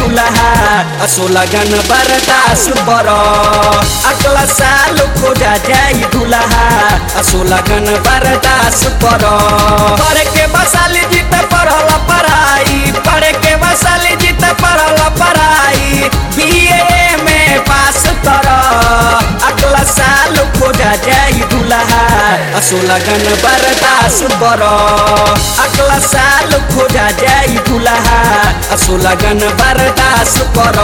दुल्हा असो लगन बरदास बर अगला साल खोजा जाई दुल्हा असो लगन बरदास कर पढ़ के बसाली जीत पढ़ल पढ़ाई पढ़ के बसाली जीत पढ़ल पढ़ाई बीए में पास कर अगला साल खोजा जाई दुल्हा असो लगन बरदास बर अगला साल खोजा जाई दुल्हा असो लगन बरदास कर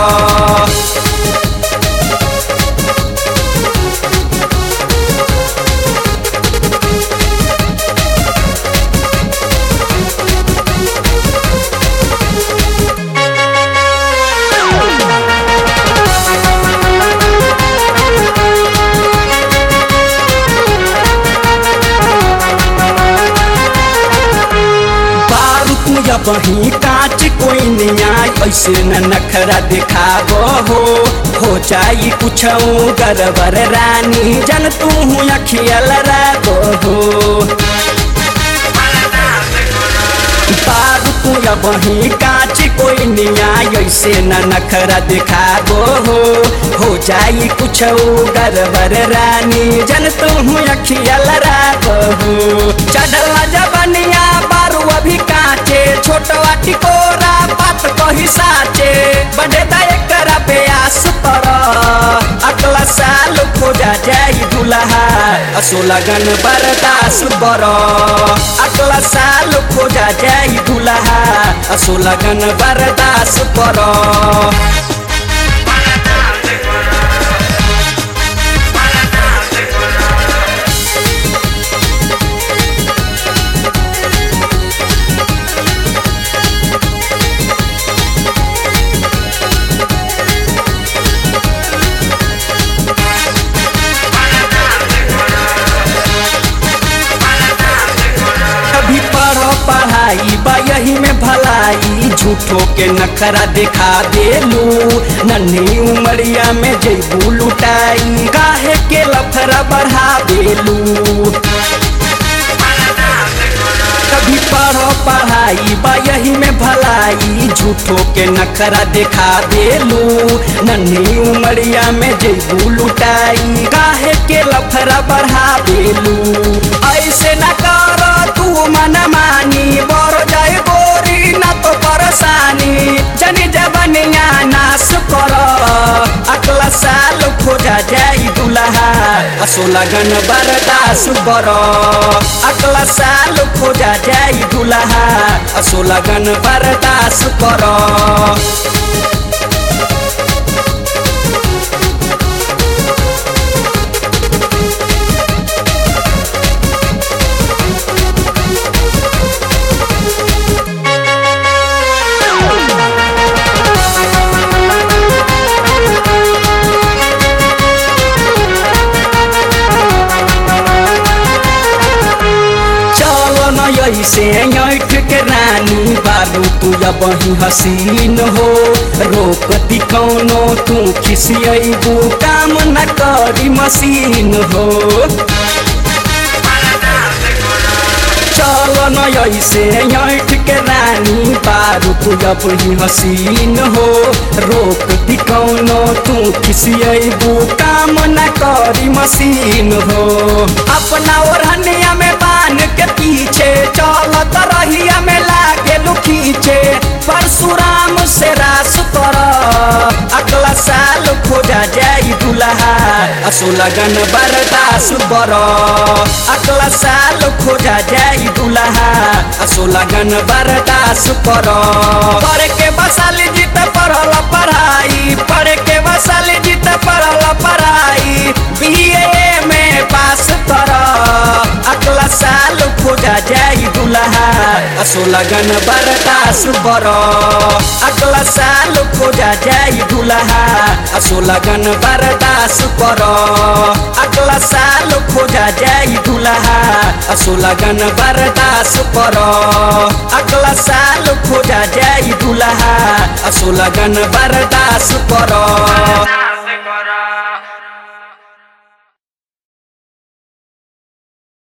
बारूद या बही कांच कोई न्याय ऐसे न नखरा दिखाबो हो हो जाई कुछ गरबर रानी जन तू अखियल रागो हो बारूद या बही कांच कोई न्याय ऐसे न नखरा दिखाबो हो हो जाई कुछ गरबर रानी जन तू अखियल रागो हो चढ़ल जबनिया बारू अभी काचे छोटवा टिकोरा बात कही साचे बड़े एकरा प्यास पर अगला साल खोजा जाई दुल्हा असो लगन बरदास बर अगला साल खोजा जाई दुल्हा असो लगन बरदास कर कभी पढ़ो पढ़ाई बा यही में भलाई झूठो के नखरा दिखा देलू नन्ही उमरिया में जैबू लुटाई काहे के लफरा बढ़ा देलू कभी पढ़ो पढ़ाई बा यही में भलाई झूठो के नखरा दिखा देलू नन्ही उमरिया में जैबू लुटाई काहे के लफरा बढ़ा देलू ऐसे न कर तू मन मानी बर जाए गोरी न तो परेशानी जनी जबनिया नाश कर अगला साल खोजा जाई दुल्हा असो लगन बरदास बर अगला साल खोजा जाई दुल्हा असो लगन बरदास कर चलो न ऐसे ऐठ के रानी बालू तू या बही हसीन हो रोकती कौनो तू खिसियबू काम न करी मशीन हो चलो न ऐसे ऐठ के रानी बारू तू या बही हसीन हो रोकती कौनो तू खिसियबू काम न करी मशीन हो अपना ओढ़निया में बांध के पीछे चलत रहिया में लागे खींचे परशुराम से रास कर अगला साल खोजा जाई दुल्हा असो लगन बरदास बर अगला साल खोजा जाई दुल्हा असो लगन बरदास कर पढ़ के बसाली जीत पढ़ल पढ़ाई पढ़ के बसाली जीत पढ़ल पढ़ाई बीए में पास कर अगला साल खोजा जाई दुल्हा असो लगन बरदास बर अगला साल खोजा जाई दुल्हा असो लगन बरदास कर अगला साल खोजा जाई दुल्हा असो लगन बरदास कर अगला साल खोजा जाई दुल्हा असो लगन बरदास कर